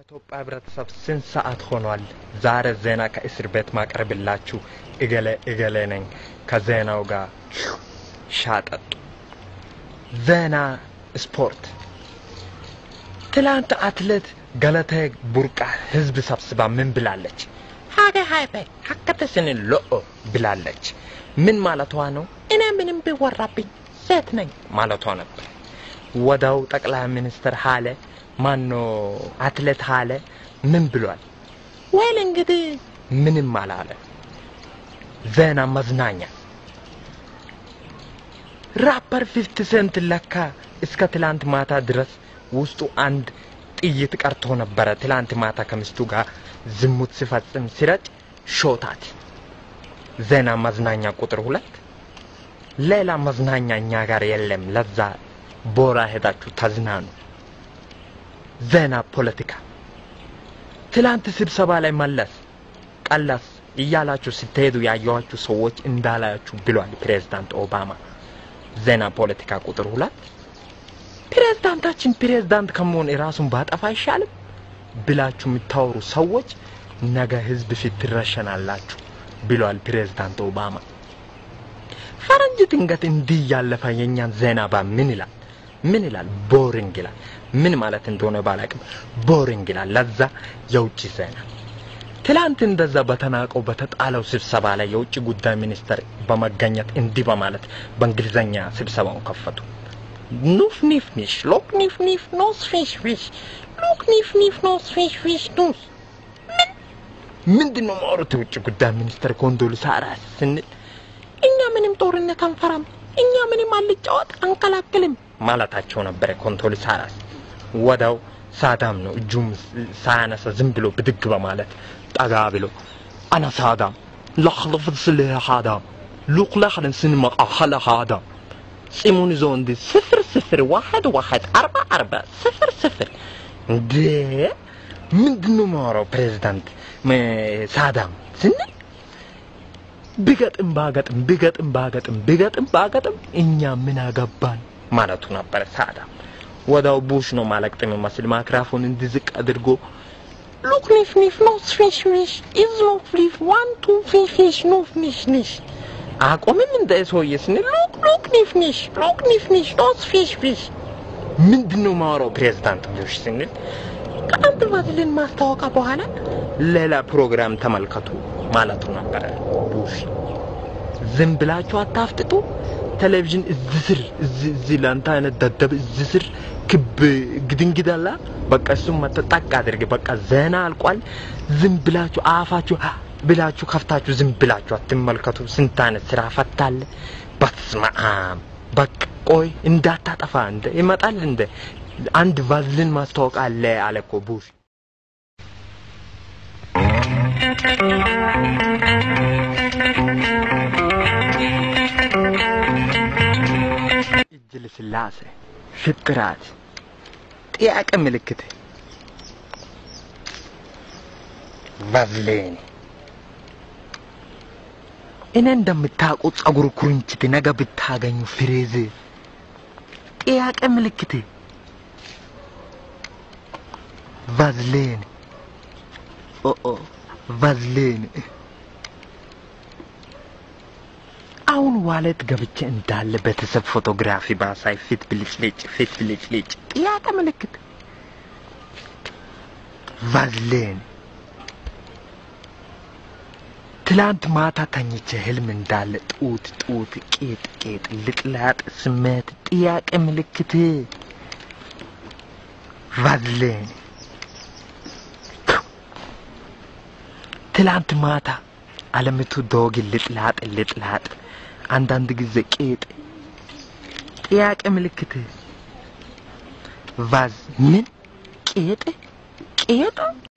የኢትዮጵያ ህብረተሰብ ስንት ሰዓት ሆኗል? ዛሬ ዜና ከእስር ቤት ማቅረብላችሁ እገሌ እገሌ ነኝ። ከዜናው ጋር ሻጠጡ። ዜና ስፖርት። ትላንት አትሌት ገለቴ ቡርቃ ህዝብ ሰብስባ ምን ብላለች? ሀገ ሀይበ ሀከተስን ሎኦ ብላለች። ምን ማለቷ ነው? እኔ ምንም ቢወራብኝ ሴት ነኝ ማለቷ ነበር። ወዳው ጠቅላይ ሚኒስትር ሀለ ማኖ አትሌት ሀለ ምን ብሏል? ወይል እንግዲህ ምንም አላለ። ዜና መዝናኛ ራፐር ፊፍቲ ሴንት ለካ እስከ ትላንት ማታ ድረስ ውስጡ አንድ ጥይት ቀርቶ ነበረ። ትላንት ማታ ከሚስቱ ጋር ዝሙት ሲፈጽም ሲረጭ ሾታት። ዜና መዝናኛ ቁጥር ሁለት ሌላ መዝናኛ እኛ ጋር የለም። ለዛ ቦራ ሄዳችሁ ተዝናኑ። ዜና ፖለቲካ ትላንት ስብሰባ ላይ መለስ ቀለስ እያላችሁ ስትሄዱ ያየኋችሁ ሰዎች እንዳላያችሁ ብሏል ፕሬዝዳንት ኦባማ። ዜና ፖለቲካ ቁጥር ሁለት ፕሬዝዳንታችን ፕሬዝዳንት ከመሆን የራሱን ባጠፋ አይሻልም ብላችሁ የምታወሩ ሰዎች ነገ ህዝብ ፊት ትረሸናላችሁ ብሏል ፕሬዝዳንት ኦባማ። ፈረንጅ ድንገት እንዲህ ያለፈ የእኛን ዜና ባ ምን ይላል? ምን ይላል? ቦሪንግ ይላል። ምን ማለት እንደሆነ ባላቅም ቦሪንግ ይላል። ለዛ የውጭ ዜና ትላንት እንደዛ በተናቀው በተጣለው ስብሰባ ላይ የውጭ ጉዳይ ሚኒስተር በመገኘት እንዲህ በማለት በእንግሊዘኛ ስብሰባውን ከፈቱ። ኑፍ ኒፍ ኒሽ ሎክ ኒፍ ኒፍ ኖስ ፊሽ ፊሽ ሎክ ኒፍ ኒፍ ኖስ ፊሽ ፊሽ ኑስ ምን ምንድን ነው ማውራት? የውጭ ጉዳይ ሚኒስተር ኮንዶሊሳ ራይስ ስንል እኛ ምንም ጦርነት አንፈራም፣ እኛ ምንም አንጫወት አንከላክልም ማለታቸው ነበረ ኮንዶሊሳ ራይስ። ወዳው ሳዳም ነው እጁም ሳያነሳ ዝም ብሎ ብድግ በማለት ጠጋ ብሎ አና ሳዳም ላክልፍ ስልህ ሃዳም ሉክ ላክልን ስንመቃ ሀለ ሃዳም ጺሙን ይዞ እንዲ ስፍር ስፍር ዋሐድ ዋሐድ አርባ አርባ ስፍር ስፍር እንዴ ምንድን ነው የማወራው ፕሬዚዳንት ሳዳም ስንል ብገጥም ባገጥም ብገጥም ባገጥም ብገጥም ባገጥም እኛ ምን አገባን ማለቱ ነበረ ሳዳም። ወዳው ቡሽ ነው ማለቅጥ የሚመስል ማይክራፎን እንዲዝቅ አድርጎ ሉክ ኒፍ ኒፍ ኖስ ፊሽ ፊሽ ኢዝ ኖፍ ሊፍ ዋን ቱ ፊሽ ፊሽ ኖፍ ኒሽ ኒሽ አቆምም እንደ ሰውዬ ስንል ሉክ ሉክ ኒፍ ኒሽ ሉክ ኒፍ ኒሽ ኖስ ፊሽ ፊሽ ምንድን ነው ማወራው ፕሬዝዳንት ቡሽ ስንል ከአንድ ባዝልን ማስታወቂያ በኋላ ሌላ ፕሮግራም ተመልከቱ ማለቱ ነበረ ቡሽ። ዝም ብላችሁ አታፍጥጡ። ቴሌቪዥን እዚህ ስር እዚህ እዚህ ለአንተ አይነት ደደብ እዚህ ስር ክብ ግድንግድ አለ። በቃ እሱም መጠጣቅ አድርግ። በቃ ዜና አልቋል። ዝም ብላችሁ አፋችሁ ብላችሁ ከፍታችሁ ዝም ብላችሁ አትመልከቱ። ስንት አይነት ስራ ፈታለ። በስመ አብ በቃ ቆይ እንዳታጠፋ እንደ ይመጣል እንደ አንድ ቫዝሊን ማስታወቂያ አለ አለ እኮ ቡሽ። እጅ ልስላሴ፣ ፍጥራት፣ ጥያቄ ምልክት፣ ቫዝሊን እኔ እንደምታውቁ ጸጉር ኩርንችት ነገ ብታገኙ ፍሬዝ ጥያቄ ምልክት ቫዝሊን ኦኦ ቫዝሊን አሁን ዋሌት ገብቼ እንዳለ ቤተሰብ ፎቶግራፊ ባሳይ ፊት ብልጭልጭ ፊት ብልጭልጭ ጥያቄ ምልክት ቫዝሊን ትላንት ማታ ተኝቼ ህልም እንዳለ ጡት ጡት ቄጥ ቄጥ ልጥላጥ ስሜት ጥያቄ ምልክት ቫዝሊን ትላንት ማታ አለምቱ ዶግ ልጥላጥ ልጥላጥ አንዳንድ ጊዜ ቄጥ ጥያቄ ምልክት ቫዝ ምን ቄጥ ቄጥ